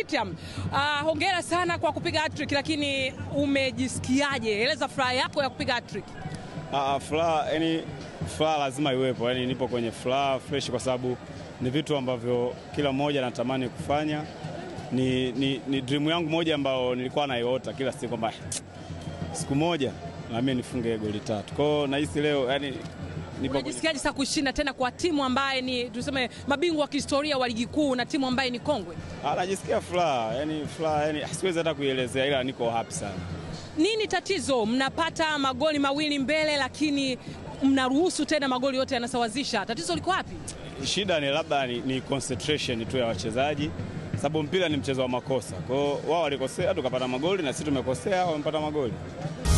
Tiam, uh, hongera sana kwa kupiga hat-trick, lakini umejisikiaje? Eleza furaha yako ya kupiga hat-trick. Ah, furaha yani, furaha lazima iwepo, yani nipo kwenye furaha fresh kwa sababu ni vitu ambavyo kila mmoja anatamani kufanya. Ni, ni, ni dream yangu moja ambayo nilikuwa naiota kila siku kwamba siku moja na mimi nifunge goli tatu. Kwa hiyo nahisi leo yani nipo kwenye Unajisikiaje sasa kushinda tena kwa timu ambaye ni tuseme mabingwa wa kihistoria wa ligi kuu na timu ambaye ni kongwe? Ah, najisikia furaha yani, furaha yani siwezi hata kuielezea, ila niko happy sana. Nini tatizo? Mnapata magoli mawili mbele, lakini mnaruhusu tena magoli yote yanasawazisha. Tatizo liko wapi? Shida ni labda ni, ni concentration tu ya wachezaji, sababu mpira ni mchezo wa makosa. Kwa hiyo wao walikosea, tukapata magoli na sisi tumekosea, wamepata magoli.